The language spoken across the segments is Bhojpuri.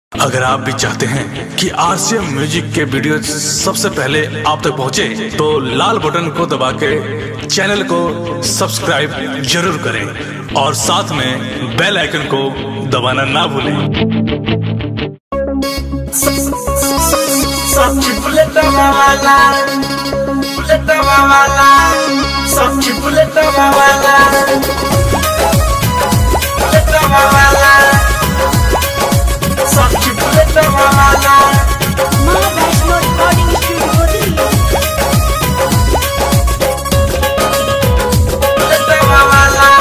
अगर आप भी चाहते हैं कि आरसीएम म्यूजिक के वीडियो सबसे पहले आप तक पहुंचे, तो लाल बटन को दबा के चैनल को सब्सक्राइब जरूर करें और साथ में बेल आइकन को दबाना ना भूलें Sokci buleta mawala Buleta mawala Sokci buleta mawala Buleta mawala Sokci buleta mawala माँ Vaishno recording studio Delhi Buleta mawala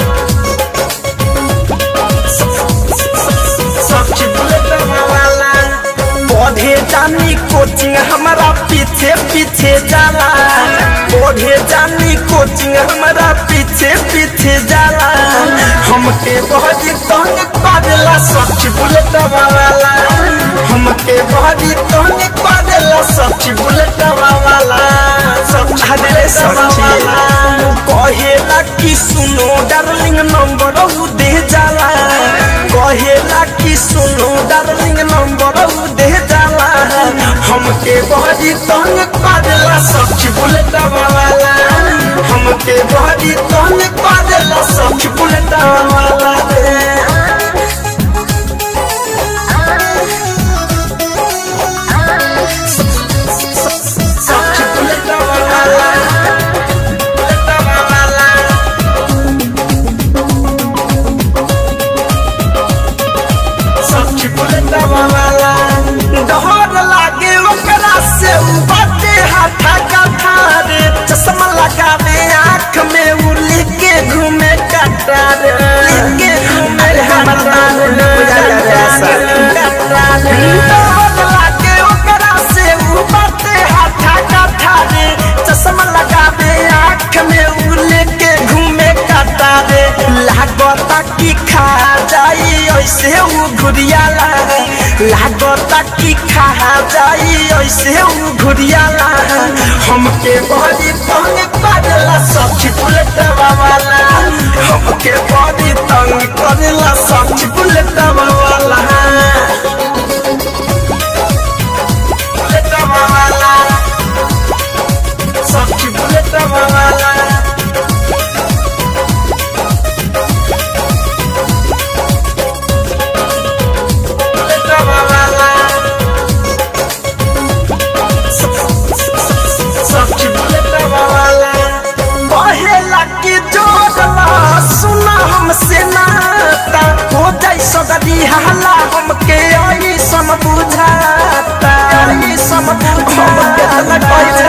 Sokci buleta mawala पढ़े जानी कोचिंग हमारा पीछे पीछे जाला पढ़े जानी कोचिंग हमारा पीछे पीछे जाला हमके बहुत तंग करेला सच बुलेट वाला हमके बहुत तंग करेला सच बुलेट वाला सच बुलेट वाला कहेला कि सुनो डार्लिंग नंबर दे जाला कहेला कि सुनो डार्लिंग नंबर दे जाला हमके बड़ी तंग करेला सच बुलेट वाला हमके बड़ी तंग करेला सच बुलेट वाला रे सच बुलेट वाला बुलेट वाला सच्ची बुलेटा वाला डहर लागे ओकरा से उ बाटे हाथा का थारे चश्मा लगावे आँख में उ लेके घूमे कटार लेके घूमे हमर डहर लागे ओकरा से उ बाटे हाथा का थारे चश्मा लगावे आँख में उ लेके घूमे कटारे लागता कि खा जाई ऐसे उ घुरियाला लागता कि खा जाई ऐसे उ घुरियाला हमके बड़ी तंग करेला सच बुलेट वाला हमके बड़ी तंग करेला सच बुलेट वाला बुलेट वाला सच बुलेट वाला बुलेट वाला सच बुलेट वाला कहेला कि जोड़ला सुना हमसे नाता हो जाई सगरी हाला हमके आई सम बुझाता आई सम बुझाता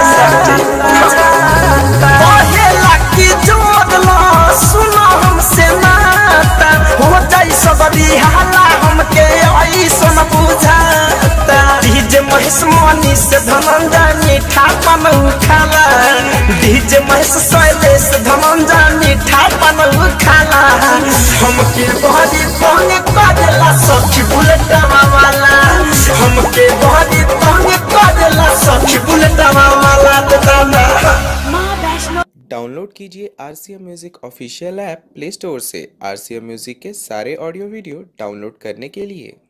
कहेला कि जोड़ला सुना हमसे नाता हो जाई सगरी हाला हमके आई सम बुझाता डीजे महेश मनी से धनंजय मीठा पन खाला डीजे महेश शैलेश धनंजय मीठा पन खाला हमके बहरी तंग करेला सखी बुलेट वाला हमके बहरी तंग करेला सखी बुलेट वाला दादा माँ वैष्णो डाउनलोड कीजिए R C M music official app Play Store से आर सी एम म्यूज़िक के सारे ऑडियो वीडियो डाउनलोड करने के लिए